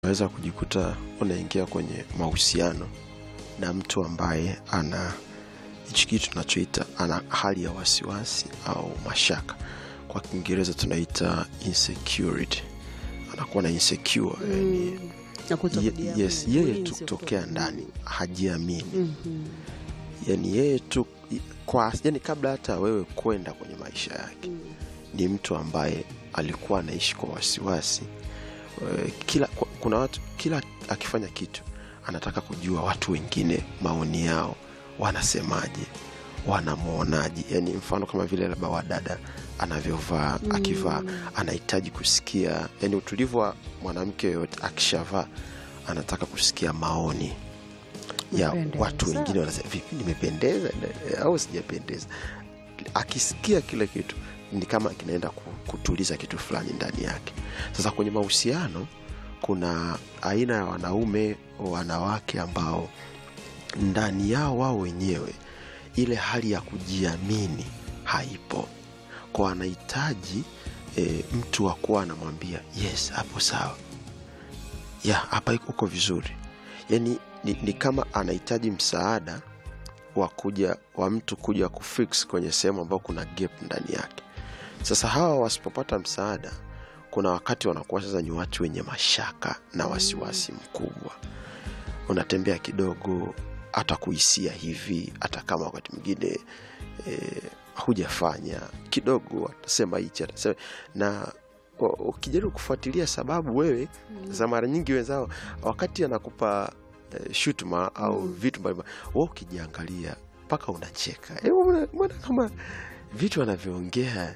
unaweza kujikuta unaingia kwenye mahusiano na mtu ambaye ana hichi kitu tunachoita ana hali ya wasiwasi au mashaka kwa kiingereza tunaita insecurity anakuwa na insecure yani, na kuto ye, kujiamini. yes, yeye Ulinzi tu wa kutokea kuto- ndani hajiamini Mhm. yani yeye tu kwa yani kabla hata wewe kwenda kwenye maisha yake Mm. ni mtu ambaye alikuwa anaishi kwa wasiwasi Eh, kila kwa- kuna watu kila akifanya kitu anataka kujua watu wengine maoni yao wanasemaje wanamwonaje yani mfano kama vile labda wadada anavyovaa Mm. akivaa anahitaji kusikia yani utulivu wa mwanamke yoyote akishavaa anataka kusikia maoni ya Umependeza. watu wengine wanasema vipi nimependeza eh, au sijapendeza akisikia kile kitu ni kama kinaenda ku- kutuliza kitu fulani ndani yake sasa kwenye mahusiano kuna aina ya wanaume wanawake ambao ndani yao wao wenyewe ile hali ya kujiamini haipo kwa anahitaji e, mtu wa kuwa anamwambia yes hapo sawa ya hapa iko- uko vizuri yani ni, ni kama anahitaji msaada wa kuja wa mtu kuja kufix kwenye sehemu ambayo kuna gap ndani yake sasa hawa wasipopata msaada kuna wakati wanakuwa sasa ni watu wenye mashaka na wasiwasi mkubwa unatembea kidogo hata kuhisia hivi hata kama wakati mwingine e, hujafanya kidogo atasema hichi atasema na u- ukijaribu kufuatilia sababu wewe za mara nyingi wenzao wakati anakupa e, shutuma au vitu mbalimbali wa ukijiangalia mpaka unacheka Eh, mbona mbona kama vitu anavyoongea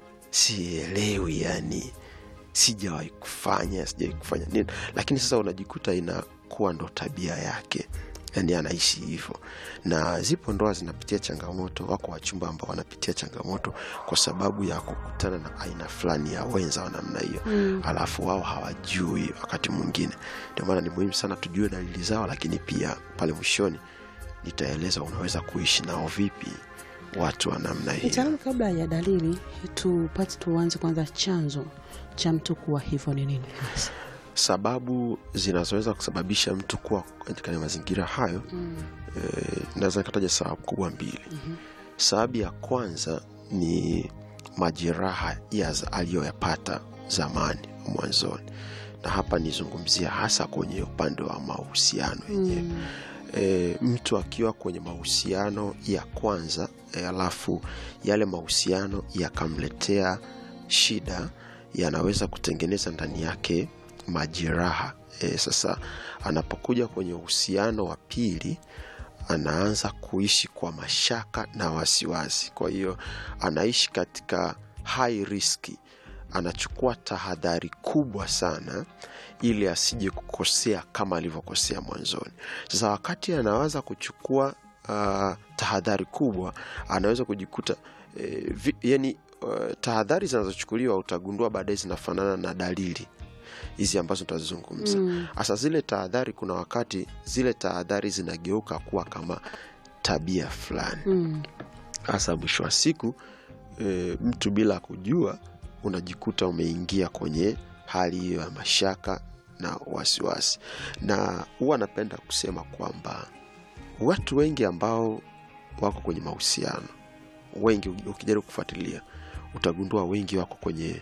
sielewi yani sijawahi kufanya sijawahi kufanya nini lakini sasa unajikuta inakuwa ndo tabia yake yani anaishi hivyo na zipo ndoa zinapitia changamoto wako wachumba ambao wanapitia changamoto kwa sababu ya kukutana na aina fulani ya wenza wa namna hiyo Mm. alafu wao hawajui wakati mwingine ndio maana ni muhimu sana tujue dalili zao lakini pia pale mwishoni nitaeleza unaweza kuishi nao vipi watu wa namna hiyo mtaalamu kabla ya dalili tupate tuanze kwanza chanzo cha mtu kuwa hivyo ni nini hasa sababu zinazoweza kusababisha mtu kuwa katika mazingira hayo mm. e, naweza nikataja sababu kubwa mbili sababu ya kwanza ni majeraha ya za- aliyoyapata zamani mwanzoni na hapa nizungumzia hasa kwenye upande wa mahusiano yenyewe Mm. e, mtu akiwa kwenye mahusiano ya kwanza e, alafu yale mahusiano yakamletea shida yanaweza kutengeneza ndani yake majeraha e, sasa anapokuja kwenye uhusiano wa pili anaanza kuishi kwa mashaka na wasiwasi kwa hiyo anaishi katika high riski anachukua tahadhari kubwa sana ili asije kukosea kama alivyokosea mwanzoni sasa wakati anawaza kuchukua uh, tahadhari kubwa anaweza kujikuta eh, vi, yani uh, tahadhari zinazochukuliwa utagundua baadaye zinafanana na dalili hizi ambazo tutazizungumza Mm. hasa zile tahadhari kuna wakati zile tahadhari zinageuka kuwa kama tabia fulani Mm. hasa mwisho wa siku e, mtu bila kujua unajikuta umeingia kwenye hali hiyo ya mashaka na wasiwasi na huwa napenda kusema kwamba watu wengi ambao wako kwenye mahusiano wengi ukijaribu kufuatilia utagundua wengi wako kwenye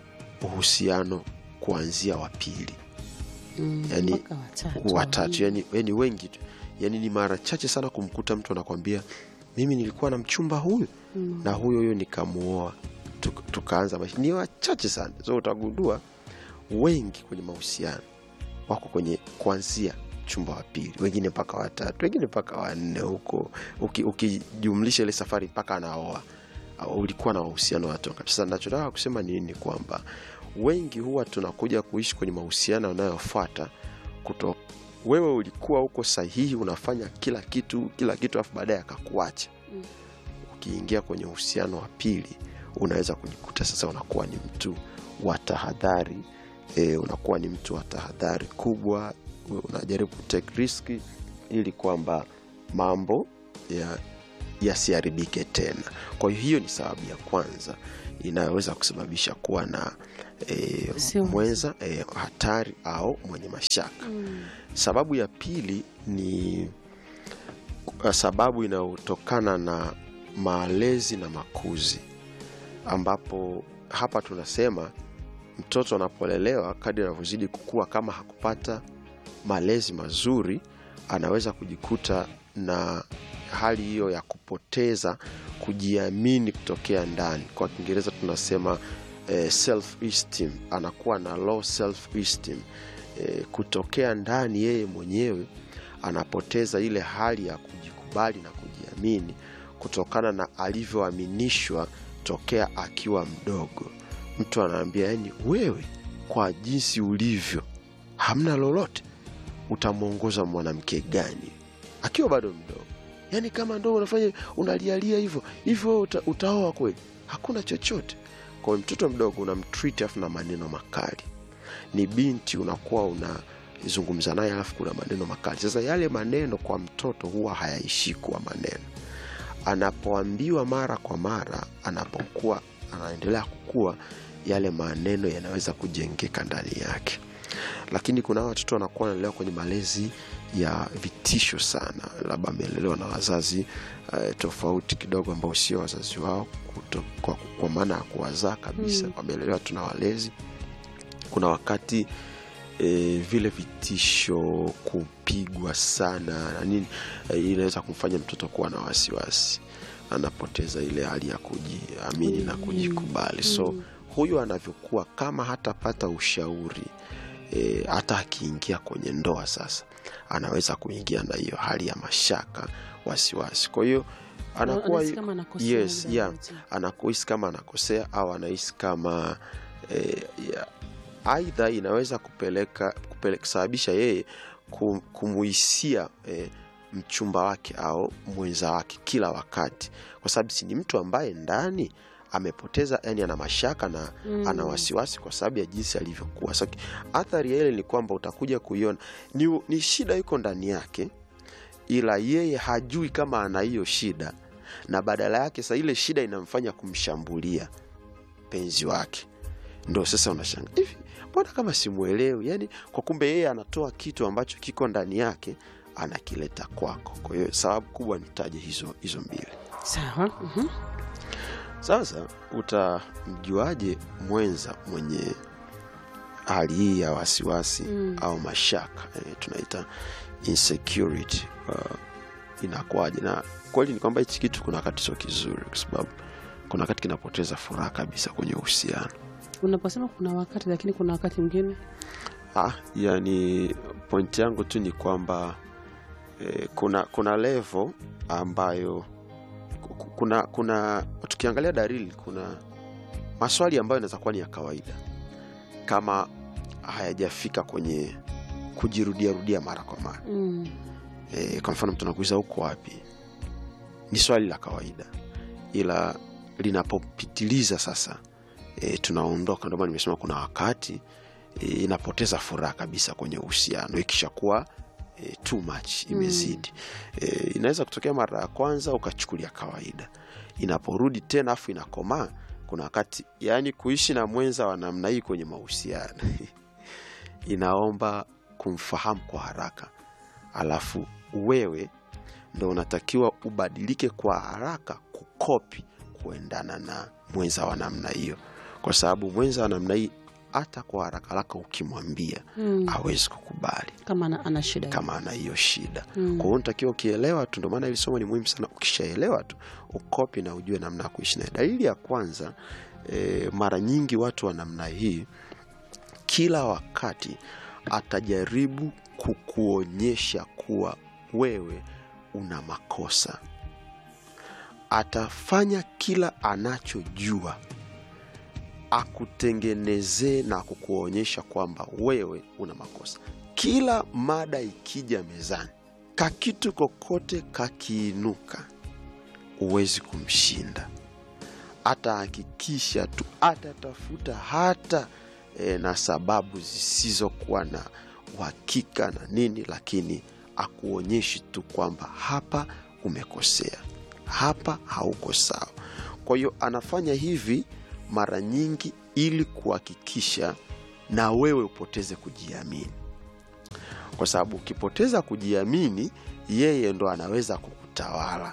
uhusiano kuanzia wa pili Mm. Yani, Mpaka watatu watatu yani, yani wengi tu yani ni mara chache sana kumkuta mtu anakwambia mimi nilikuwa na mchumba huyu Mm. na huyo huyo nikamuoa tuk, tukaanza maisha ni wachache sana so utagundua wengi kwenye mahusiano wako kwenye kuanzia chumba wa pili wengine mpaka watatu wengine mpaka wanne huko Uki- ukijumlisha ile safari mpaka anaoa au ulikuwa na mahusiano watu wangapi? sasa nachotaka kusema ni nini kwamba wengi huwa tunakuja kuishi kwenye mahusiano yanayofuata kuto wewe ulikuwa uko sahihi unafanya kila kitu kila kitu afu baadaye akakuacha Mm. ukiingia kwenye uhusiano wa pili unaweza kujikuta sasa unakuwa ni mtu wa tahadhari e, unakuwa ni mtu wa tahadhari kubwa unajaribu kutake riski ili kwamba mambo ya yasiharibike tena kwa hiyo hiyo ni sababu ya kwanza inayoweza kusababisha kuwa na e, Wasiwasi. mwenza e, hatari au mwenye mashaka sababu ya pili ni kwa sababu inayotokana na malezi na makuzi ambapo hapa tunasema mtoto anapolelewa kadri anavyozidi kukua kama hakupata malezi mazuri anaweza kujikuta na hali hiyo ya kupoteza kujiamini kutokea ndani kwa kiingereza tunasema eh, self esteem anakuwa na low self esteem eh, kutokea ndani yeye mwenyewe anapoteza ile hali ya kujikubali na kujiamini kutokana na alivyoaminishwa tokea akiwa mdogo mtu anaambia yani wewe kwa jinsi ulivyo hamna lolote utamwongoza mwanamke gani akiwa bado mdogo yaani kama ndo unafanya unalialia hivyo hivyo uta, utaoa kweli hakuna chochote kwa hiyo mtoto mdogo unamtreat afu na maneno makali ni binti unakuwa unazungumza naye alafu kuna maneno makali sasa yale maneno kwa mtoto huwa hayaishi kuwa maneno anapoambiwa mara kwa mara anapokuwa anaendelea kukua yale maneno yanaweza kujengeka ndani yake lakini kuna watoto wanakuwa wanalelewa kwenye malezi ya vitisho sana labda amelelewa na wazazi uh, tofauti kidogo ambao sio wazazi wao kuto, kwa, kwa maana ya kuwazaa kabisa Mm. wamelelewa tuna walezi kuna wakati e, vile vitisho kupigwa sana na nini e, inaweza kumfanya mtoto kuwa na wasiwasi anapoteza ile hali ya kujiamini na kujikubali so huyu anavyokuwa kama hatapata ushauri e, hata akiingia kwenye ndoa sasa anaweza kuingia na hiyo hali ya mashaka wasiwasi kwa hiyo anakuwa Anahisi kama anakosea yes, muda yeah, wote. anakuhisi kama anakosea au anahisi kama eh, ya- aidha inaweza kupeleka kupele- kusababisha yeye kum- kumuhisia eh, mchumba wake au mwenza wake kila wakati kwa sababu si ni mtu ambaye ndani amepoteza yani ana mashaka na Mm. ana wasiwasi kwa sababu ya jinsi alivyokuwa so, athari ya ile ni kwamba utakuja kuiona ni, ni shida iko ndani yake ila yeye hajui kama ana hiyo shida na badala yake sa ile shida inamfanya kumshambulia penzi wake ndo sasa unashanga hivi mbona kama simwelewi yani kwa kumbe yeye anatoa kitu ambacho kiko ndani yake anakileta kwako kwa hiyo sababu kubwa nitaje hizo hizo mbili sawa mhm. sasa utamjuaje mwenza mwenye hali hii ya wasiwasi Mm. au mashaka eh, tunaita insecurity uh, inakuwaje na kweli ni kwamba hichi kitu kuna wakati sio kizuri kwa sababu kuna wakati kinapoteza furaha kabisa kwenye uhusiano unaposema kuna wakati lakini kuna wakati mwingine ah, yani pointi yangu tu ni kwamba eh, kuna kuna levo ambayo ku- ku- kuna kuna tukiangalia dalili kuna maswali ambayo yanaweza kuwa ni ya kawaida kama hayajafika kwenye kujirudiarudia mara kwa mara mm. e, kwa mfano mtu anakuuliza uko wapi ni swali la kawaida ila linapopitiliza sasa e, tunaondoka ndio maana nimesema kuna wakati e, inapoteza furaha kabisa kwenye uhusiano ikishakuwa e, too much imezidi e, inaweza kutokea mara ya kwanza ukachukulia kawaida inaporudi tena afu inakomaa kuna wakati yaani kuishi na mwenza wa namna hii kwenye mahusiano inaomba kumfahamu kwa haraka alafu wewe ndo unatakiwa ubadilike kwa haraka kukopi kuendana na mwenza wa namna hiyo kwa sababu mwenza wa namna hii hata kwa haraka haraka ukimwambia Mm. hawezi kukubali kama ana, ana shida kama ana hiyo shida Mm. kwa hiyo unatakiwa ukielewa tu ndio maana hili somo ni muhimu sana ukishaelewa tu ukopi na ujue namna ya kuishi naye dalili ya kwanza e, mara nyingi watu wa namna hii kila wakati atajaribu kukuonyesha kuwa wewe una makosa atafanya kila anachojua akutengenezee na kukuonyesha kwamba wewe una makosa kila mada ikija mezani kakitu kokote kakiinuka huwezi kumshinda atahakikisha tu atatafuta hata e, na sababu zisizokuwa na uhakika na nini lakini akuonyeshi tu kwamba hapa umekosea hapa hauko sawa kwa hiyo anafanya hivi mara nyingi ili kuhakikisha na wewe upoteze kujiamini kwa sababu ukipoteza kujiamini yeye ndo anaweza kukutawala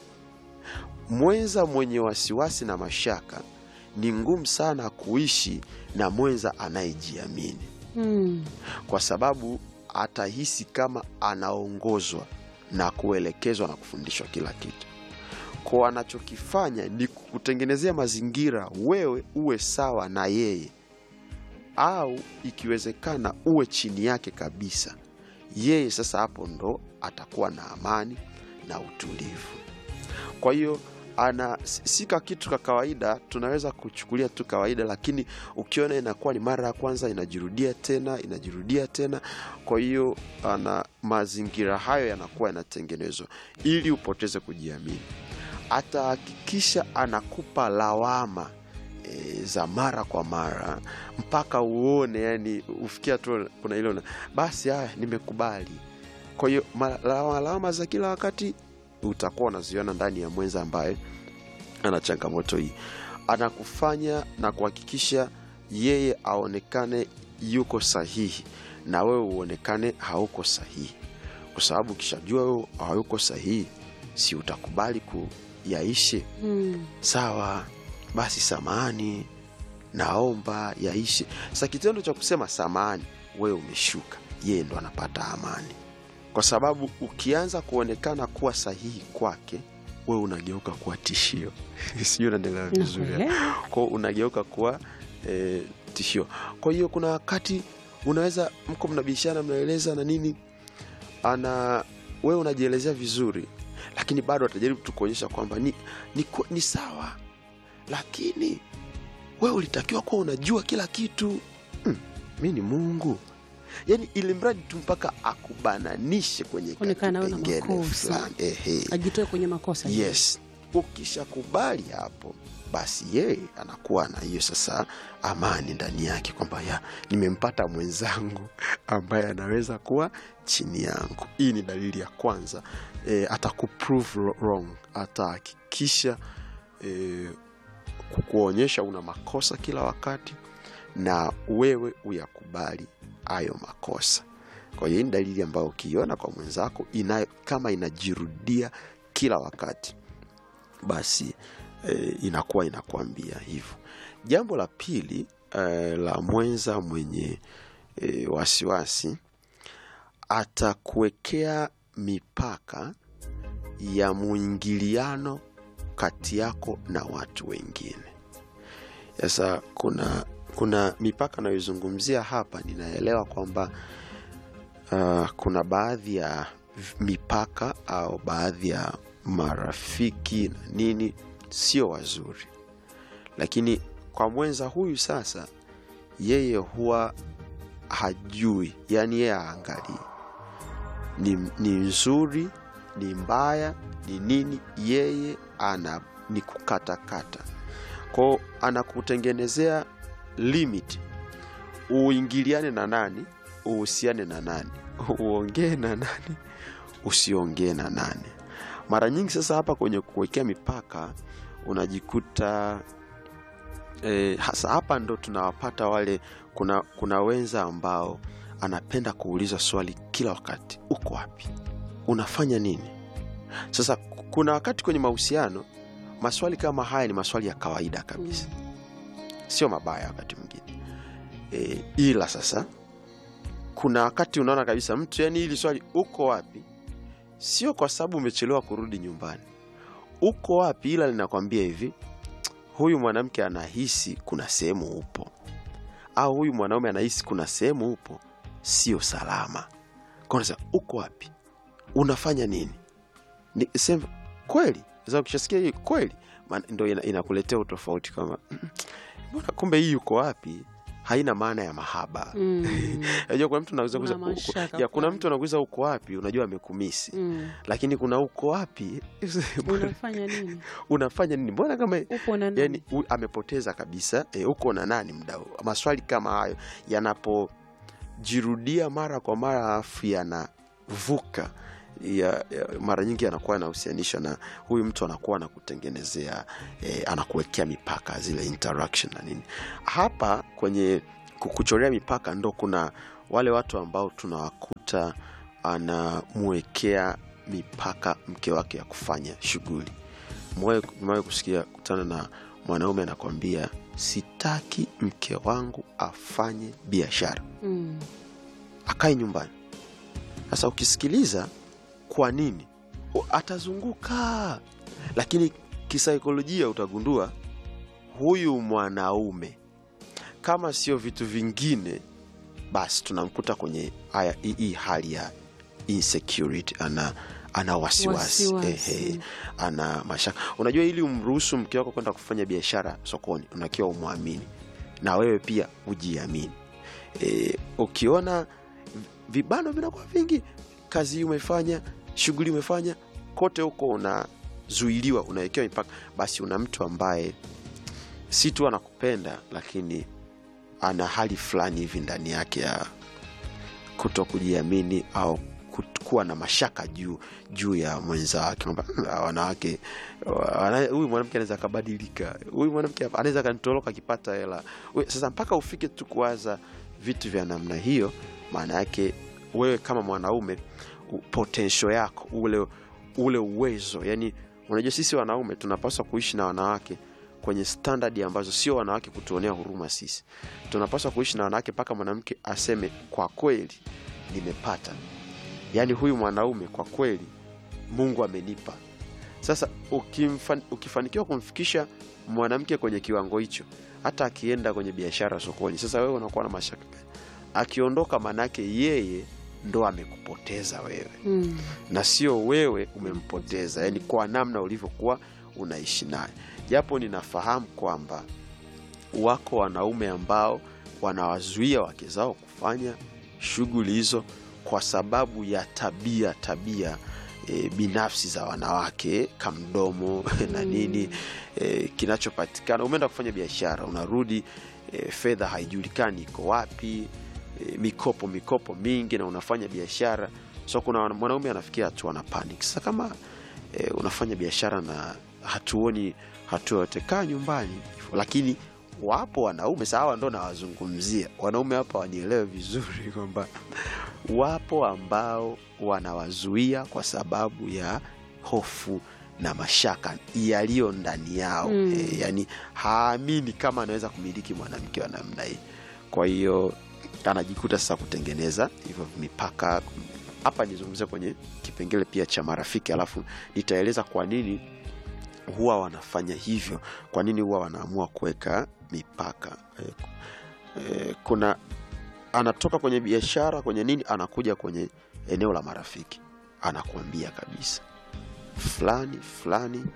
mwenza mwenye wasiwasi na mashaka ni ngumu sana kuishi na mwenza anayejiamini Mm. kwa sababu atahisi kama anaongozwa na kuelekezwa na kufundishwa kila kitu ko anachokifanya ni kukutengenezea mazingira wewe uwe sawa na yeye au ikiwezekana uwe chini yake kabisa yeye sasa hapo ndo atakuwa na amani na utulivu kwa hiyo ana si si ka kitu ka kawaida tunaweza kuchukulia tu kawaida lakini ukiona inakuwa ni mara ya kwanza inajirudia tena inajirudia tena kwa hiyo ana mazingira hayo yanakuwa yanatengenezwa ili upoteze kujiamini atahakikisha anakupa lawama e, za mara kwa mara mpaka uone yani ufikia tu kuna ile una- basi haya nimekubali kwa hiyo ma- lawama lawama za kila wakati utakuwa unaziona ndani ya mwenza ambaye ana changamoto hii anakufanya na kuhakikisha yeye aonekane yuko sahihi na wewe uonekane hauko sahihi kwa sababu ukishajua wewe hauko sahihi si utakubali kuyaishe Mm. sawa basi samani naomba yaishe sasa kitendo cha kusema samani wewe umeshuka yeye ndo anapata amani kwa sababu ukianza kuonekana kuwa sahihi kwake wewe unageuka kuwa tishio sijui unaendelea vizuri Nakuelewa. kwao unageuka kuwa e, tishio kwa hiyo kuna wakati unaweza mko mnabishana mnaeleza na nini ana wewe unajielezea vizuri lakini bado atajaribu tu kuonyesha kwamba ni, ni, ku- ni sawa lakini wewe ulitakiwa kuwa unajua kila kitu hmm, mi ni mungu yaani ili mradi tu mpaka akubananishe kwenye Kuonekana wewe na kipengele makosa. fulani ehe ajitoe kwenye makosa yes ukishakubali hapo basi yeye anakuwa na hiyo sasa amani ndani yake kwamba ya nimempata mwenzangu ambaye anaweza kuwa chini yangu hii ni dalili ya kwanza e, atakuprove ro- wrong atahakikisha e, kukuonyesha una makosa kila wakati na wewe uyakubali hayo makosa kwa hiyo hii ni dalili ambayo ukiiona kwa mwenzako inayo, kama inajirudia kila wakati basi e, inakuwa inakwambia hivyo jambo la pili e, la mwenza mwenye e, wasiwasi atakuwekea mipaka ya mwingiliano kati yako na watu wengine sasa kuna kuna mipaka anayoizungumzia hapa ninaelewa kwamba uh, kuna baadhi ya v- mipaka au baadhi ya marafiki na nini sio wazuri lakini kwa mwenza huyu sasa yeye huwa hajui yani yeye haangalii ni, ni nzuri ni mbaya ni nini yeye ana ni kukatakata kwao anakutengenezea limit uingiliane na nani uhusiane na nani uongee na nani usiongee na nani mara nyingi sasa hapa kwenye kuwekea mipaka unajikuta e, hasa hapa ndo tunawapata wale kuna, kuna wenza ambao anapenda kuuliza swali kila wakati uko wapi unafanya nini sasa kuna wakati kwenye mahusiano maswali kama haya ni maswali ya kawaida kabisa sio mabaya wakati mwingine e, ila sasa kuna wakati unaona kabisa mtu yani hili swali uko wapi sio kwa sababu umechelewa kurudi nyumbani uko wapi ila linakwambia hivi huyu mwanamke anahisi kuna sehemu upo au huyu mwanaume anahisi kuna sehemu upo sio salama Kwa unasema uko wapi unafanya nini ni sema kweli sasa ukishasikia hii kweli maana ndo ina, inakuletea utofauti kama mbona kumbe hii uko wapi haina maana ya mahaba Mm. unajua kuna mtu anaweza Kuna kuuliza uko- mashaka ya kuna fulani. mtu anakuuliza uko wapi unajua amekumisi Mm. lakini kuna uko wapi unafanya nini unafanya nini mbona kama upo na nani yani u- amepoteza kabisa e, uko na nani mda huu? maswali kama hayo yanapojirudia mara kwa mara alafu yanavuka ya, ya, mara nyingi anakuwa anahusianishwa na huyu mtu anakuwa anakutengenezea eh, anakuwekea mipaka zile interaction na nini hapa kwenye ku- kuchorea mipaka ndo kuna wale watu ambao tunawakuta anamwekea mipaka mke wake ya kufanya shughuli mwawe kusikia kutana na mwanaume anakwambia sitaki mke wangu afanye biashara Mm. akae nyumbani sasa ukisikiliza kwa nini O, atazunguka lakini kisaikolojia utagundua huyu mwanaume kama sio vitu vingine basi tunamkuta kwenye haya hii- hii hali ya insecurity ana ana wasiwasi Wasiwasi. ehe, ana mashaka unajua ili umruhusu mke wako kwenda kufanya biashara sokoni unakiwa umwamini na wewe pia ujiamini e, ukiona vibano vinakuwa vingi kazi hii umefanya shughuli umefanya kote huko unazuiliwa unawekewa mipaka basi una mtu ambaye si tu anakupenda lakini ana hali fulani hivi ndani yake ya kuto kujiamini au kut- kuwa na mashaka juu juu ya mwenza wake kwamba "Hmm, hawa wanawake wana- huyu mwanamke anaweza akabadilika huyu mwanamke hapa anaweza akanitoroka akipata hela We- sasa mpaka ufike tu kuwaza vitu vya namna hiyo maana yake wewe kama mwanaume u- potential yako ule ule uwezo yani unajua sisi wanaume tunapaswa kuishi na wanawake kwenye standard ambazo sio wanawake kutuonea huruma sisi tunapaswa kuishi na wanawake mpaka mwanamke aseme kwa kweli nimepata yaani huyu mwanaume kwa kweli mungu amenipa sasa ukimfan, ukifanikiwa kumfikisha mwanamke kwenye kiwango hicho hata akienda kwenye biashara sokoni sasa wewe unakuwa na mashaka gani? akiondoka manake yeye ndo amekupoteza wewe Mm. na sio wewe umempoteza yani kwa namna ulivyokuwa unaishi naye japo ninafahamu kwamba wako wanaume ambao wanawazuia wake zao kufanya shughuli hizo kwa sababu ya tabia tabia e, binafsi za wanawake kamdomo na nini e, kinachopatikana umeenda kufanya biashara unarudi e, fedha haijulikani iko wapi e, mikopo mikopo mingi na unafanya biashara so kuna mwanaume anafikia hatua na panic sasa kama e, unafanya biashara na hatuoni hatua yote kaa nyumbani lakini wapo wanaume sawa ndo nawazungumzia wanaume hapa wanielewe vizuri kwamba wapo ambao wanawazuia kwa sababu ya hofu na mashaka yaliyo ndani yao Mm. e, yani haamini kama anaweza kumiliki mwanamke wa namna hii kwa hiyo anajikuta sasa kutengeneza hivyo mipaka hapa nizungumzia kwenye kipengele pia cha marafiki alafu nitaeleza kwa nini huwa wanafanya hivyo kwa nini huwa wanaamua kuweka mipaka e, e, kuna anatoka kwenye biashara kwenye nini anakuja kwenye eneo la marafiki anakuambia kabisa fulani fulani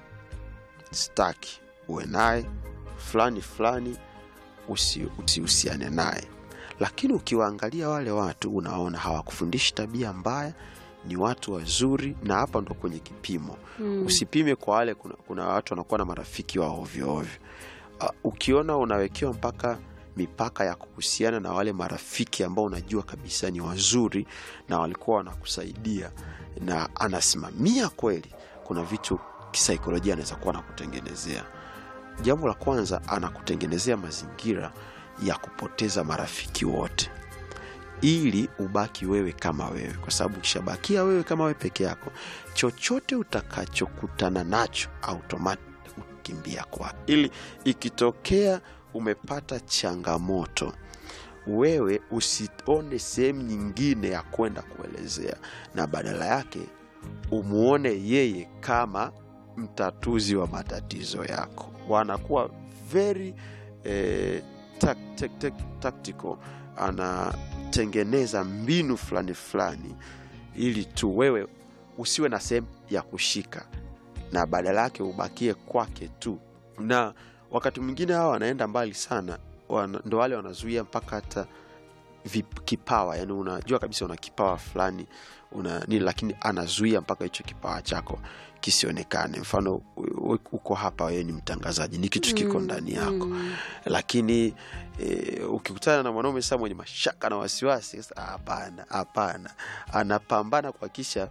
staki uwe naye fulani fulani usi- usihusiane naye lakini ukiwaangalia wale watu unaona hawakufundishi tabia mbaya ni watu wazuri na hapa ndo kwenye kipimo Mm. usipime kwa wale kuna, kuna watu wanakuwa na marafiki wa ovyo ovyo uh, ukiona unawekewa mpaka mipaka ya kuhusiana na wale marafiki ambao unajua kabisa ni wazuri na walikuwa wanakusaidia na anasimamia kweli kuna vitu kisaikolojia anaweza kuwa anakutengenezea jambo la kwanza anakutengenezea mazingira ya kupoteza marafiki wote ili ubaki wewe kama wewe kwa sababu ukishabakia wewe kama wewe peke yako chochote utakachokutana nacho automatic ukimbia kwa ili ikitokea umepata changamoto wewe usione sehemu nyingine ya kwenda kuelezea na badala yake umuone yeye kama mtatuzi wa matatizo yako wanakuwa very eh, tak, tak, tak, tactical anatengeneza mbinu fulani fulani ili tu wewe usiwe na sehemu ya kushika na badala yake ubakie kwake tu na wakati mwingine hawa wanaenda mbali sana wana, ndo wale wanazuia mpaka hata vip- kipawa yani unajua kabisa una kipawa fulani una nini lakini anazuia mpaka hicho kipawa chako kisionekane mfano u- u- uko hapa wewe ni mtangazaji ni kitu kiko ndani yako Mm. lakini e, ukikutana na mwanaume sasa mwenye mashaka na wasiwasi sasa hapana hapana anapambana kuhakikisha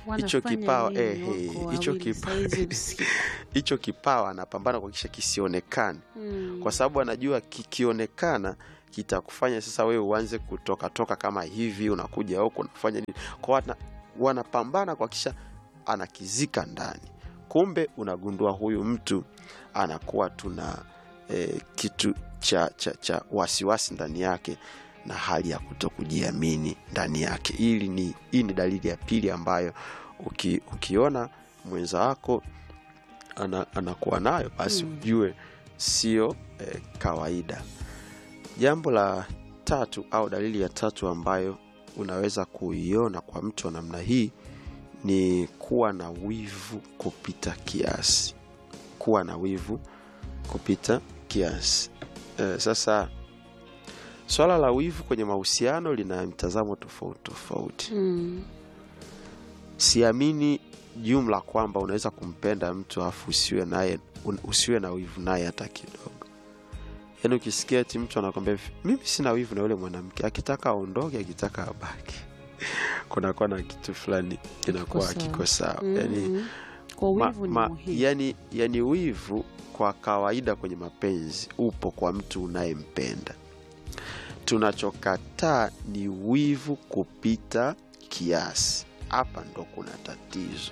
hicho Wanafanya kipawa nini eh, wako eh, hicho wawili kipa- saizi usiku? hicho kipawa anapambana kuhakikisha kisionekane Mm. kwa sababu anajua kikionekana kitakufanya sasa wewe uanze kutoka toka kama hivi unakuja huku unafanya nini kwa wana, wanapambana kuhakikisha anakizika ndani kumbe unagundua huyu mtu anakuwa tuna eh, kitu cha, cha, cha wasiwasi ndani yake na hali ya kuto kujiamini ndani yake ili ni hii ni dalili ya pili ambayo uki, ukiona mwenza wako ana, anakuwa nayo basi Mm. ujue sio eh, kawaida jambo la tatu au dalili ya tatu ambayo unaweza kuiona kwa mtu wa namna hii ni kuwa na wivu kupita kiasi kuwa na wivu kupita kiasi eh, sasa swala la wivu kwenye mahusiano lina mtazamo tofauti tofauti Mm. siamini jumla kwamba unaweza kumpenda mtu afu usiwe naye un- usiwe na wivu naye hata kidogo yaani ukisikia ti mtu anakwambia hivi, mimi sina wivu na yule mwanamke akitaka aondoke akitaka abaki kunakuwa na kitu fulani kinakuwa sawa. kiko sawa Mm. yani, kwa ma, wivu ni ma, muhimu yani, yani wivu kwa kawaida kwenye mapenzi upo kwa mtu unayempenda tunachokataa ni wivu kupita kiasi hapa ndo kuna tatizo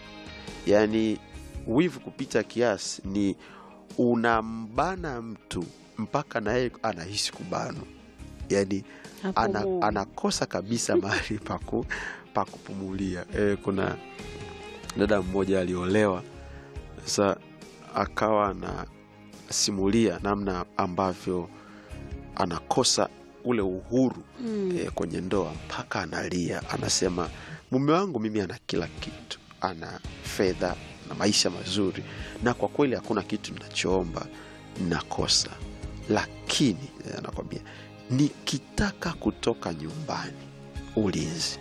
yaani wivu kupita kiasi ni unambana mtu mpaka naye anahisi kubanwa yaani Hapo ana, Mungu. anakosa kabisa mahali paku pa kupumulia e, kuna dada mmoja aliolewa sasa akawa anasimulia namna ambavyo anakosa ule uhuru Mm. e, kwenye ndoa mpaka analia anasema mume wangu mimi ana kila kitu ana fedha na maisha mazuri na kwa kweli hakuna kitu ninachoomba nakosa lakini eh, anakwambia nikitaka kutoka nyumbani ulinzi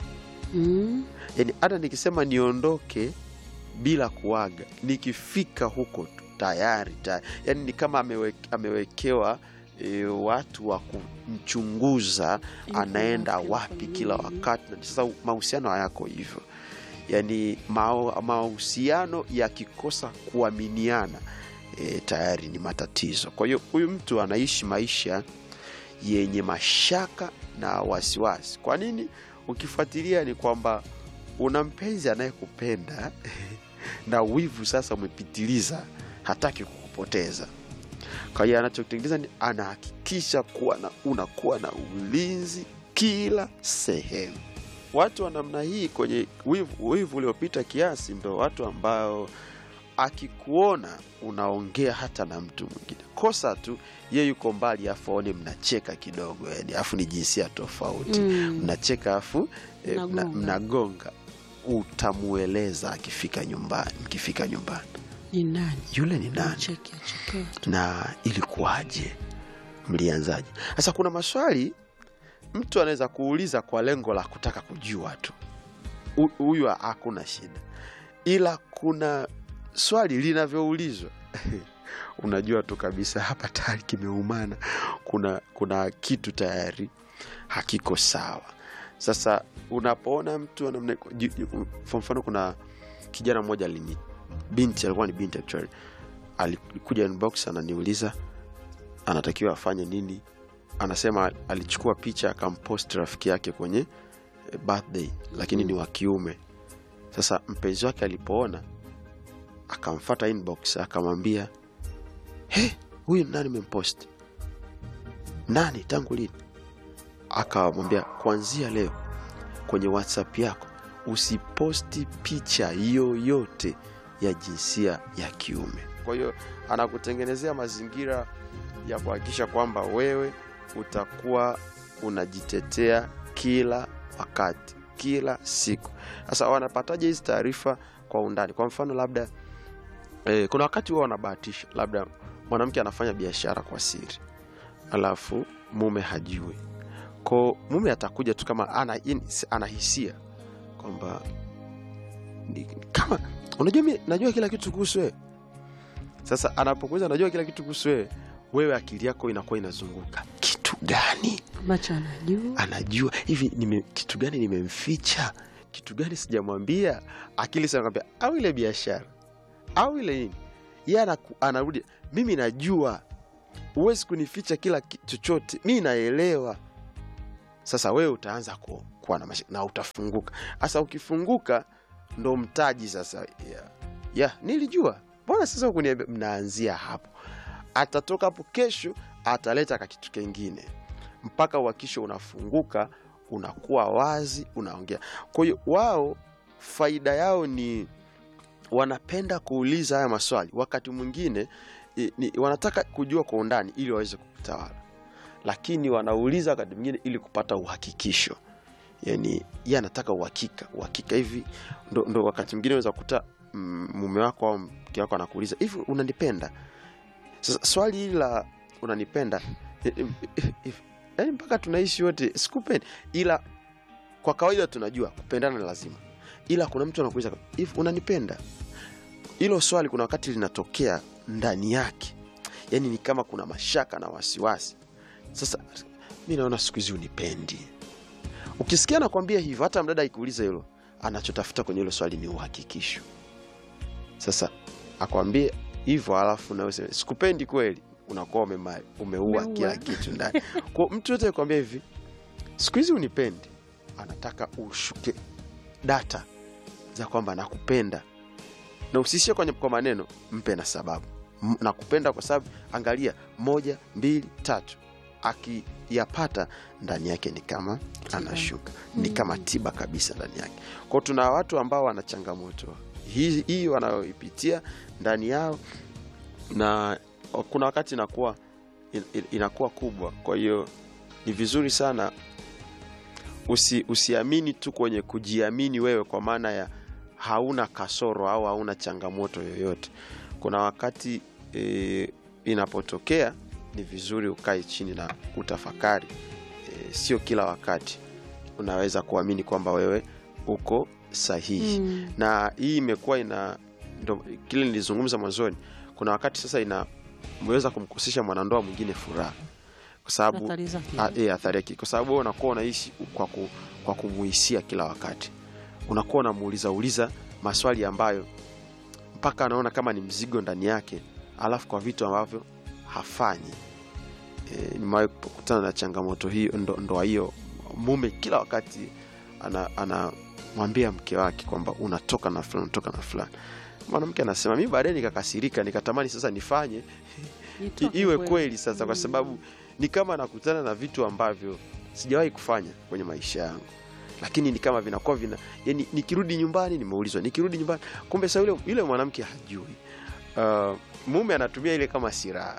Mm. yani hata nikisema niondoke bila kuaga nikifika huko tu tayari tayari yani ni kama amewe, amewekewa e, watu wa kumchunguza Ili anaenda afanye wapi kila nini. wakati na sasa mahusiano hayako hivyo yani mao- mahusiano yakikosa kuaminiana e, tayari ni matatizo kwa hiyo huyu mtu anaishi maisha yenye mashaka na wasiwasi kwa nini ukifuatilia ni kwamba una mpenzi anayekupenda na wivu sasa umepitiliza hataki kukupoteza kwa hiyo anachotengeneza ni anahakikisha kuwa na unakuwa na ulinzi kila sehemu watu wa namna hii kwenye wivu, wivu uliopita kiasi ndo watu ambao akikuona unaongea hata na mtu mwingine kosa tu ye yuko mbali afu aone mnacheka kidogo yani afu ni jinsia tofauti Mm. mnacheka afu eh, mna- Mnagonga. mnagonga utamueleza akifika nyumbani mkifika nyumbani ni nani yule ni nani cheki achekea tu na ilikuwaje mlianzaje sasa kuna maswali mtu anaweza kuuliza kwa lengo la kutaka kujua tu Hu- huyu hakuna shida ila kuna swali linavyoulizwa unajua tu kabisa hapa tayari kimeumana kuna kuna kitu tayari hakiko sawa sasa unapoona mtu anamne- ju- ju- kwa mfano kuna kijana mmoja alini binti alikuwa ni binti actually alikuja inbox ananiuliza anatakiwa afanye nini anasema alichukua picha akampost rafiki yake kwenye eh, birthday lakini ni wa kiume sasa mpenzi wake alipoona akamfata inbox akamwambia he huyu nani mempost nani tangu lini akamwambia kuanzia leo kwenye whatsapp yako usiposti picha yoyote ya jinsia ya kiume kwa hiyo anakutengenezea mazingira ya kuhakikisha kwamba wewe utakuwa unajitetea kila wakati kila siku sasa wanapataje hizi taarifa kwa undani kwa mfano labda eh, kuna wakati huwa wanabahatisha labda mwanamke anafanya biashara kwa siri alafu mume hajui ko mume atakuja tu kama ana, in- anahisia kwamba ni- kama unajua mi najua kila kitu kuhusu wewe sasa anapokuza najua kila kitu kuhusu wewe wewe akili yako inakuwa inazunguka kitu gani ambacho anajua anajua hivi nime, kitu gani nimemficha kitu gani sijamwambia akili sanakwambia au ile biashara au ile nini ye anaku- anarudi mimi najua huwezi kunificha kila ki- chochote mi naelewa sasa wewe utaanza ku, kuwa na mashaka na utafunguka sasa ukifunguka ndo mtaji sasa ya, ya nilijua mbona sasa ukuniambia mnaanzia hapo atatoka hapo kesho ataleta ka kitu kengine mpaka uhakisho unafunguka unakuwa wazi unaongea kwa hiyo wao faida yao ni wanapenda kuuliza haya maswali wakati mwingine i- ni, wanataka kujua kwa undani ili waweze kutawala lakini wanauliza wakati mwingine ili kupata uhakikisho yani ye anataka uhakika uhakika hivi ndo, ndo wakati mwingine unaweza kukuta mm, mume wako au mke wako anakuuliza hivi unanipenda sasa swali hili la unanipenda eh, eh, eh, eh, yaani mpaka tunaishi wote sikupendi ila kwa kawaida tunajua kupendana ni lazima ila kuna mtu anakuuliza hivi unanipenda hilo swali kuna wakati linatokea ndani yake yaani ni kama kuna mashaka na wasiwasi sasa mi naona siku hizi unipendi ukisikia nakwambia hivyo hata mdada ikuuliza hilo anachotafuta kwenye hilo swali ni uhakikisho sasa akwambie hivyo alafu nawe useme, sikupendi kweli unakuwa umema- umeua Umeua. kila kitu ndani kwa mtu yote akwambia hivi siku hizi unipendi anataka ushuke data za kwamba nakupenda na usishie kwenye kwa maneno mpe na sababu M- nakupenda kwa sababu angalia moja mbili tatu akiyapata ndani yake ni kama anashuka ni kama tiba kabisa ndani yake kwao tuna watu ambao wana changamoto hii hii wanayoipitia ndani yao na kuna wakati inakuwa in- in- inakuwa kubwa kwa hiyo ni vizuri sana usi, usiamini tu kwenye kujiamini wewe kwa maana ya hauna kasoro au hauna changamoto yoyote kuna wakati e, inapotokea ni vizuri ukae chini na utafakari e, sio kila wakati unaweza kuamini kwamba wewe uko sahihi Mm. na hii imekuwa ina ndo kile nilizungumza mwanzoni kuna wakati sasa inaweza kumkosesha mwanandoa mwingine furaha kwa sababu Athari zake. a- eh, athari yake kwa sababu wewe unakuwa unaishi kwa, ku, kwa kumuhisia kila wakati unakuwa unamuuliza uliza maswali ambayo mpaka anaona kama ni mzigo ndani yake alafu kwa vitu ambavyo hafanyi e, nimewahi kukutana na changamoto hiyo ndo, ndoa hiyo mume kila wakati anamwambia ana anamwambia mke wake kwamba unatoka na fulani unatoka na fulani mwanamke anasema mi baadaye nikakasirika nikatamani sasa nifanye i- Itoke iwe kweli. kweli sasa kwa Mm. sababu ni kama nakutana na vitu ambavyo sijawahi kufanya kwenye maisha yangu lakini ni kama vinakuwa vina yani nikirudi nyumbani nimeulizwa nikirudi nyumbani kumbe sa yule, yule mwanamke hajui uh, mume anatumia ile kama silaha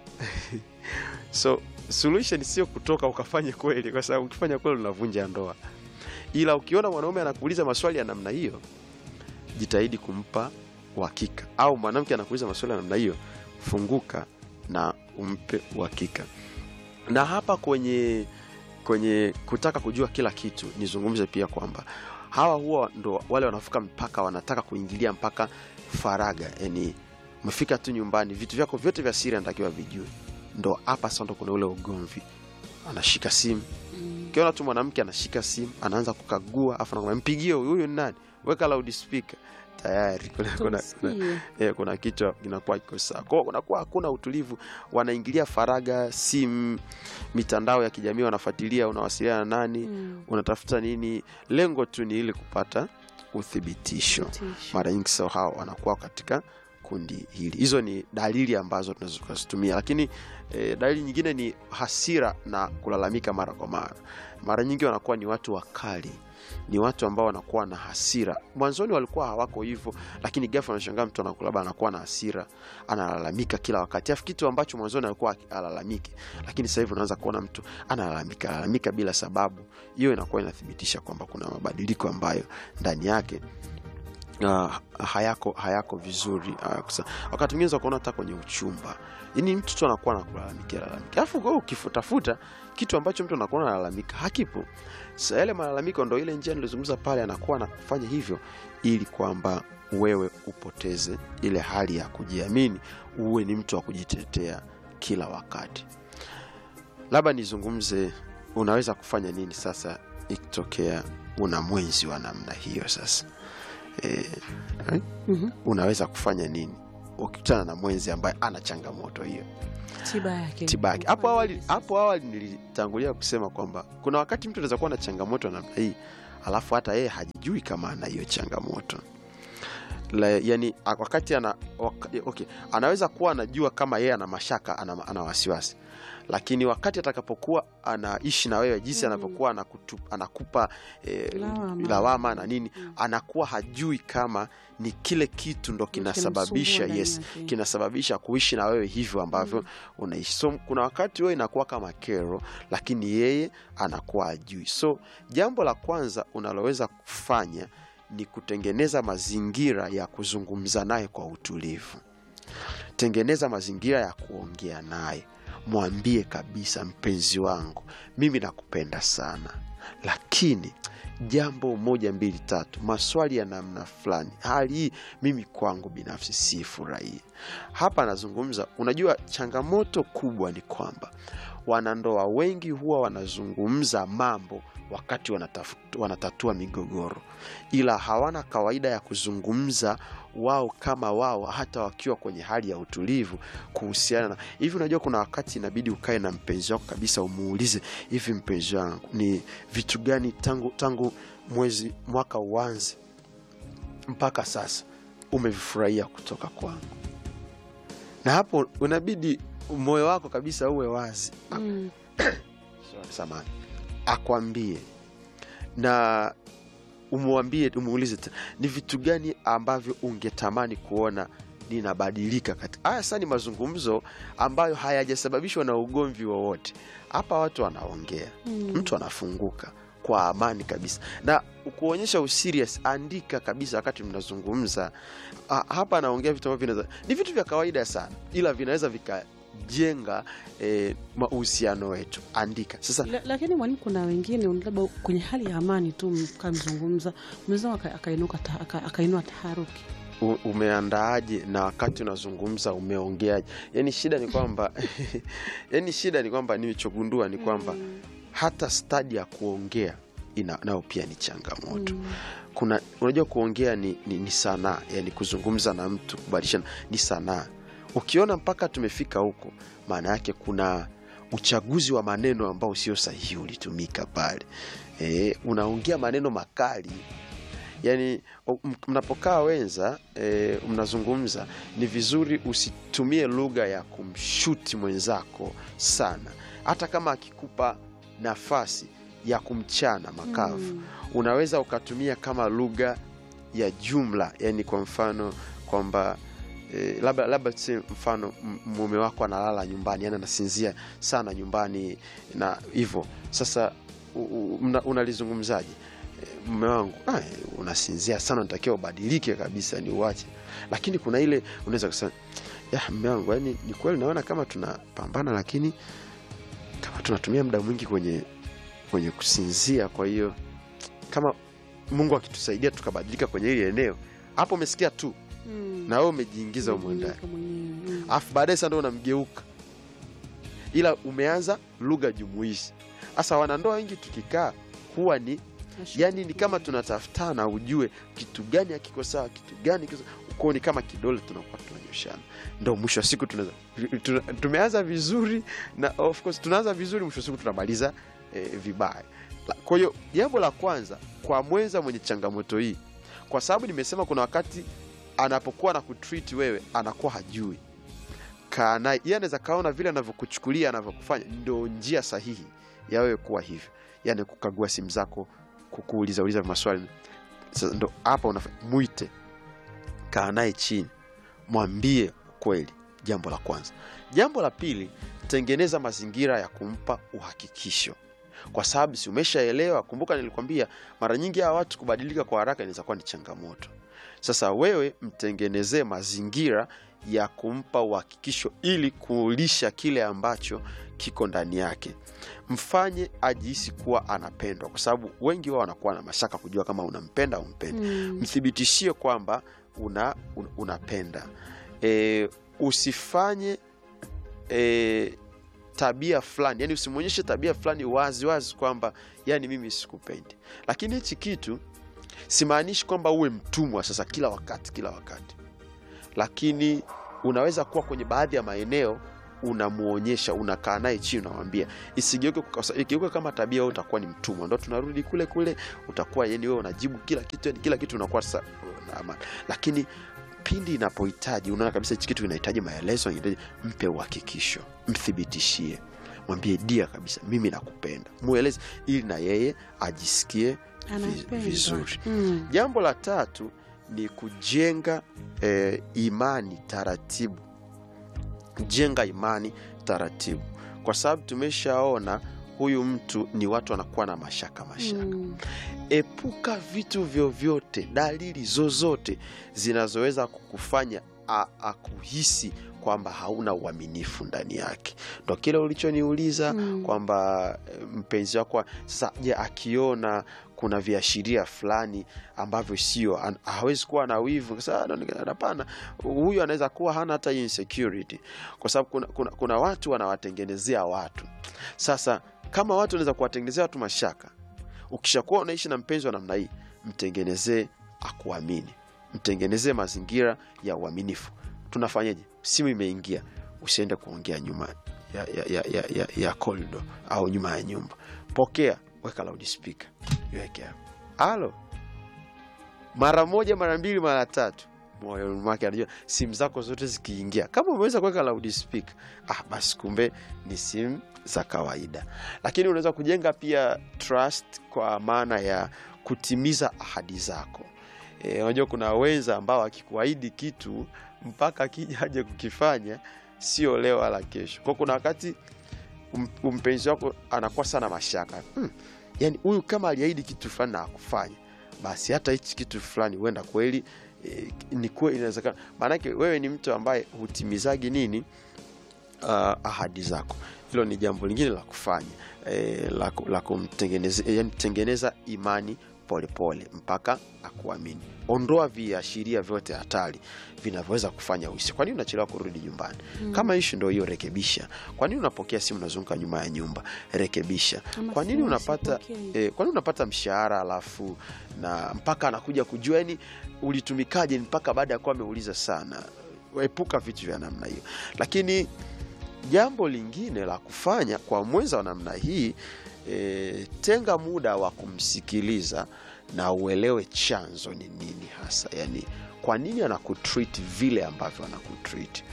so solution sio kutoka ukafanye kweli kwa sababu ukifanya kweli unavunja ndoa ila ukiona mwanaume anakuuliza maswali ya namna hiyo jitahidi kumpa uhakika au mwanamke anakuuliza maswali ya namna hiyo funguka na umpe uhakika na hapa kwenye kwenye kutaka kujua kila kitu nizungumze pia kwamba hawa huwa ndo wale wanavuka mpaka wanataka kuingilia mpaka faraga yani umefika tu nyumbani vitu vyako vyote vya siri anatakiwa vijue ndo hapa sasa ndo kuna ule ugomvi anashika simu Mm. ukiona tu mwanamke anashika simu anaanza kukagua afu anakwambia mpigie huyu huyu ni nani weka loudspeaker tayari kuna, kuna, kuna, Tusikie. eh, kuna kitu kinakuwa kiko sawa kwao kunakuwa hakuna utulivu wanaingilia faraga simu mitandao ya kijamii wanafuatilia unawasiliana na nani Mm. unatafuta nini lengo tu ni ili kupata uthibitisho Tisho. mara nyingi sao hao wanakuwa katika kundi hili hizo ni dalili ambazo tunaweza tukazitumia lakini e, dalili nyingine ni hasira na kulalamika mara kwa mara mara nyingi wanakuwa ni watu wakali ni watu ambao wanakuwa na hasira mwanzoni walikuwa hawako hivyo lakini ghafla anashangaa mtu anaku- labda anakuwa na hasira analalamika kila wakati afu kitu ambacho mwanzoni alikuwa alalamiki lakini sasa hivi unaanza kuona mtu analalamika lalamika bila sababu hiyo inakuwa inathibitisha kwamba kuna mabadiliko ambayo ndani yake uh, hayako hayako vizuri uh, kusa, wakati mwingine kuona hata kwenye uchumba yani mtu tu anakuwa nakulalamikia lalamika alafu wewe ukifutafuta kitu ambacho mtu anakuwa analalamika hakipo sa yale malalamiko ndo ile njia nilizungumza pale anakuwa anafanya hivyo ili kwamba wewe upoteze ile hali ya kujiamini uwe ni mtu wa kujitetea kila wakati labda nizungumze unaweza kufanya nini sasa ikitokea una mwenzi wa namna hiyo sasa e, Mhm. unaweza kufanya nini ukikutana na mwenzi ambaye ana changamoto hiyo tiba yake tiba yake hapo awali hapo awali nilitangulia kusema kwamba kuna wakati mtu anaweza kuwa na changamoto ya namna hii alafu hata yeye hajijui kama ana hiyo changamoto La, yani a- wakati ana waka, okay, anaweza kuwa anajua kama yeye ana mashaka ana, ana wasiwasi lakini wakati atakapokuwa anaishi na wewe jinsi Mm. anavyokuwa anakutu, anakupa eh, Lawama. lawama na nini Mm. anakuwa hajui kama ni kile kitu ndo kinasababisha kinamsumbua yes ndani yake. kinasababisha kuishi na wewe hivyo ambavyo Mm. unaishi so kuna wakati wewe inakuwa kama kero lakini yeye anakuwa ajui so jambo la kwanza unaloweza kufanya ni kutengeneza mazingira ya kuzungumza naye kwa utulivu tengeneza mazingira ya kuongea naye mwambie kabisa mpenzi wangu mimi nakupenda sana lakini jambo moja mbili tatu maswali ya namna fulani hali hii mimi kwangu binafsi sifurahii hapa anazungumza unajua changamoto kubwa ni kwamba wanandoa wengi huwa wanazungumza mambo wakati wanatafu- wanatatua migogoro ila hawana kawaida ya kuzungumza wao kama wao hata wakiwa kwenye hali ya utulivu kuhusiana na hivi unajua kuna wakati inabidi ukae na mpenzi wako kabisa umuulize hivi mpenzi wangu ni vitu gani tangu tangu mwezi mwaka uanze mpaka sasa umevifurahia kutoka kwangu na hapo unabidi moyo wako kabisa uwe wazi Mm. samani akwambie na umwambie umuulize tena, ni vitu gani ambavyo ungetamani kuona ninabadilika katika haya sasa ni mazungumzo ambayo hayajasababishwa na ugomvi wowote hapa watu wanaongea Mm. mtu anafunguka kwa amani kabisa na kuonyesha userious andika kabisa wakati mnazungumza Ah, hapa anaongea vitu ambavyo vinaweza ni vitu vya kawaida sana ila vinaweza vikajenga eh, mahusiano wetu andika sasa La, lakini mwalimu, kuna wengine labda kwenye hali ya amani tu mkamzungumza, mwenzao aka- akainuka ta- aka- akainua taharuki. u- umeandaaje na wakati unazungumza umeongeaje yani shida ni kwamba yani shida ni kwamba nilichogundua ni kwamba Mm. hata stadi ya kuongea ina, nayo pia ni changamoto Mm. kuna unajua kuongea ni, ni, ni sanaa yani kuzungumza na mtu kubadilishana ni sanaa ukiona mpaka tumefika huko maana yake kuna uchaguzi wa maneno ambao sio sahihi ulitumika pale e, unaongea maneno makali yani o- m- mnapokaa wenza e, mnazungumza ni vizuri usitumie lugha ya kumshuti mwenzako sana hata kama akikupa nafasi ya kumchana makavu Mm. unaweza ukatumia kama lugha ya jumla yani kwa mfano kwamba eh, labda labda tuseme mfano m- mume wako analala nyumbani yani anasinzia sana nyumbani na hivyo sasa u- u- mna- unalizungumzaje Eh, mume wangu ah, eh, unasinzia sana natakiwa ubadilike kabisa ni uache lakini kuna ile unaweza kusema ya mume wangu yani ni kweli naona kama tunapambana lakini kama tunatumia muda mwingi kwenye kwenye kusinzia kwa hiyo kama mungu akitusaidia tukabadilika kwenye hili eneo hapo umesikia tu Mm. na wewe umejiingiza humo ndani Umejiweka mwenyewe. Mm. alafu baadaye sasa ndo unamgeuka ila umeanza lugha jumuishi sasa wanandoa wengi tukikaa huwa ni yani ni kama tunatafutana ujue kitu gani hakiko sawa kitu gani kiko sawa. kwao ni kama kidole tunakuwa tunanyoshana ndo mwisho wa siku tunaweza tuna, tumeanza vizuri na of course tunaanza vizuri mwisho wa siku tunamaliza eh, vibaya La- kwa hiyo jambo la kwanza kwa mwenza mwenye changamoto hii kwa sababu nimesema kuna wakati anapokuwa na kutreat wewe anakuwa hajui kaa naye yeye anaweza kaona vile anavyokuchukulia anavyokufanya ndo njia sahihi ya wewe kuwa hivyo yani kukagua simu zako kukuuliza uliza maswali sasa ndo hapa unafanya mwite kaa naye chini mwambie kweli jambo la kwanza jambo la pili tengeneza mazingira ya kumpa uhakikisho kwa sababu si umeshaelewa kumbuka nilikwambia mara nyingi hawa watu kubadilika kwa haraka inaweza kuwa ni changamoto sasa wewe mtengenezee mazingira ya kumpa uhakikisho ili kuulisha kile ambacho kiko ndani yake mfanye ajihisi kuwa anapendwa kwa sababu wengi wao wanakuwa na mashaka kujua kama unampenda au mpendi Mm. mthibitishie kwamba una, un, unapenda e, usifanye e, tabia fulani yani usimwonyeshe tabia fulani wazi wazi kwamba yani mimi sikupendi lakini hichi kitu simaanishi kwamba uwe mtumwa sasa kila wakati kila wakati lakini unaweza kuwa kwenye baadhi ya maeneo unamwonyesha unakaa naye chini unamwambia isigeuke kwa- ikigeuka kama tabia wewe utakuwa ni mtumwa ndo tunarudi kule kule utakuwa yani wewe unajibu kila kitu yani kila kitu unakuwa sasa na amani lakini pindi inapohitaji unaona kabisa hichi kitu kinahitaji maelezo inahitaji mpe uhakikisho mthibitishie mwambie dia kabisa mimi nakupenda mweleze ili na yeye ajisikie vi- Anapendwa. vizuri Mm. jambo la tatu ni kujenga eh, imani taratibu jenga imani taratibu kwa sababu tumeshaona huyu mtu ni watu wanakuwa na mashaka mashaka Mm. epuka vitu vyovyote dalili zozote zinazoweza kukufanya a- akuhisi kwamba hauna uaminifu ndani yake ndo kile ulichoniuliza Mm. kwamba eh, mpenzi wako sasa je akiona kuna viashiria fulani ambavyo sio an- hawezi kuwa na wivu Sasa, anaonekana- hapana huyu anaweza kuwa hana hata hiyo insecurity kwa sababu kuna, kuna, kuna watu wanawatengenezea watu sasa kama watu wanaweza kuwatengenezea watu mashaka ukishakuwa unaishi na mpenzi wa namna hii mtengenezee akuamini mtengenezee mazingira ya uaminifu tunafanyaje simu imeingia usiende kuongea nyuma ya, ya, ya, ya, ya, ya corridor au nyuma ya nyumba pokea weka loudspeaker iweke hapo halo mara moja mara mbili mara tatu moyoni mwake anajua simu zako zote zikiingia kama umeweza kuweka loudspeaker ah, basi kumbe ni simu za kawaida lakini unaweza kujenga pia trust kwa maana ya kutimiza ahadi zako Eh, unajua kuna wenza ambao akikuahidi kitu mpaka akija aje kukifanya sio leo wala kesho kwa kuna wakati um- mpenzi wako anakuwa sana mashaka hmm, yani huyu kama aliahidi kitu fulani na akufanya basi hata hichi kitu fulani huenda kweli eh, ni kweli inawezekana maanake wewe ni mtu ambaye hutimizagi nini uh, ahadi zako hilo ni jambo lingine la kufanya eh, la, ku- la kumtengeneza yani tengeneza imani polepole pole, mpaka akuamini ondoa viashiria vyote hatari vinavyoweza kufanya uisi kwa nini unachelewa kurudi nyumbani mm. kama ishu ndo hiyo rekebisha kwa nini unapokea simu unazunguka nyuma ya nyumba rekebisha Ama kwa nini simu unapata usipokee. eh, kwa nini unapata mshahara alafu na mpaka anakuja kujua yani ulitumikaje mpaka baada ya kuwa ameuliza sana epuka vitu vya namna hiyo lakini jambo lingine la kufanya kwa mwenza wa namna hii e, tenga muda wa kumsikiliza na uelewe chanzo ni nini hasa yani kwa nini anakutreat vile ambavyo anakutreat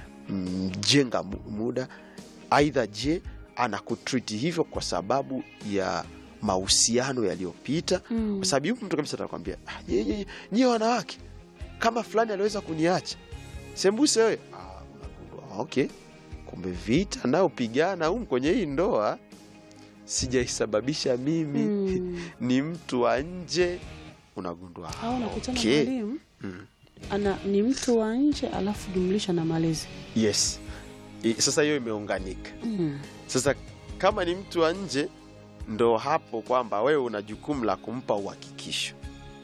Mm, jenga mu- muda aidha je anakutreat hivyo kwa sababu ya mahusiano yaliyopita Mm. kwa sababu yupo mtu kabisa atakwambia "Ah, nye- nye- nyie wanawake kama fulani aliweza kuniacha sembuse wewe ah, unagundua okay kumbe vita nayopigana humu kwenye hii ndoa sijaisababisha mimi Mm. ni mtu wa nje unagundua ah, au nakutana okay. mwalimu Mm. ana ni mtu wa nje alafu jumlisha na malezi yes I, sasa hiyo imeunganika mm. sasa kama ni mtu wa nje ndo hapo kwamba wewe una jukumu la kumpa uhakikisho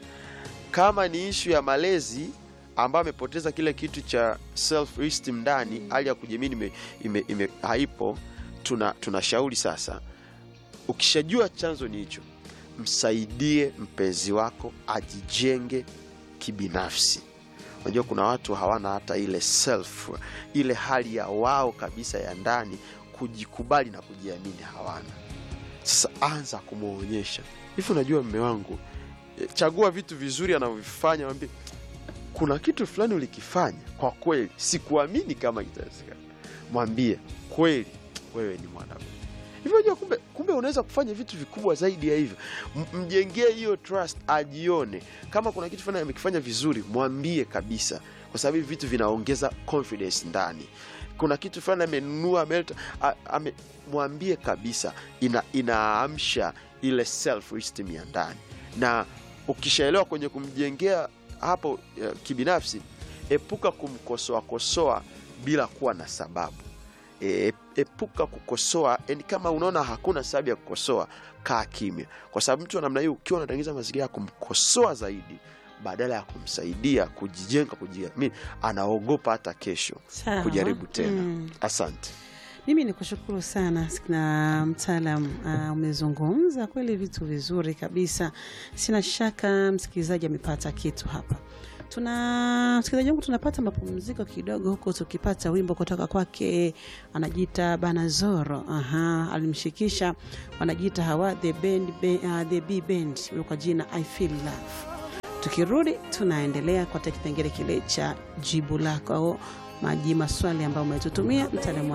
kama ni ishu ya malezi ambayo amepoteza kile kitu cha self esteem ndani hali ya kujamini ime, ime, ime, haipo tuna tunashauri sasa ukishajua chanzo ni hicho msaidie mpenzi wako ajijenge kibinafsi unajua kuna watu hawana hata ile self ile hali ya wao kabisa ya ndani kujikubali na kujiamini hawana sasa anza kumwonyesha hivi unajua mme wangu eh, chagua vitu vizuri anavyovifanya mwambie kuna kitu fulani ulikifanya kwa kweli sikuamini kama kitawezekana mwambie kweli wewe ni mwanaume hivyo unajua kumbe, kumbe unaweza kufanya vitu vikubwa zaidi ya hivyo M- mjengee hiyo trust ajione kama kuna kitu fulani amekifanya vizuri mwambie kabisa kwa sababu hivi vitu vinaongeza confidence ndani kuna kitu fulani amenunua ameleta a- ame, mwambie kabisa ina, inaamsha ile self esteem ya ndani na ukishaelewa kwenye kumjengea hapo eh, kibinafsi epuka kumkosoa kosoa bila kuwa na sababu e, epuka kukosoa yani kama unaona hakuna sababu ya kukosoa kaa kimya kwa sababu mtu wa namna hiyo ukiwa unatengeneza mazingira ya kumkosoa zaidi badala ya kumsaidia kujijenga kujiamini anaogopa hata kesho Sawa. kujaribu tena Mm. asante mimi ni kushukuru sana na mtaalam uh, umezungumza kweli vitu vizuri kabisa sina shaka msikilizaji amepata kitu hapa tuna msikilizaji wangu tunapata mapumziko kidogo huko tukipata wimbo kutoka kwake anajiita banazoro aha alimshikisha wanajiita hawa the band, be, uh, the b band kwa jina i feel love tukirudi tunaendelea kwa kipengele kile cha jibu lako au maji maswali ambayo umetutumia mtaalamu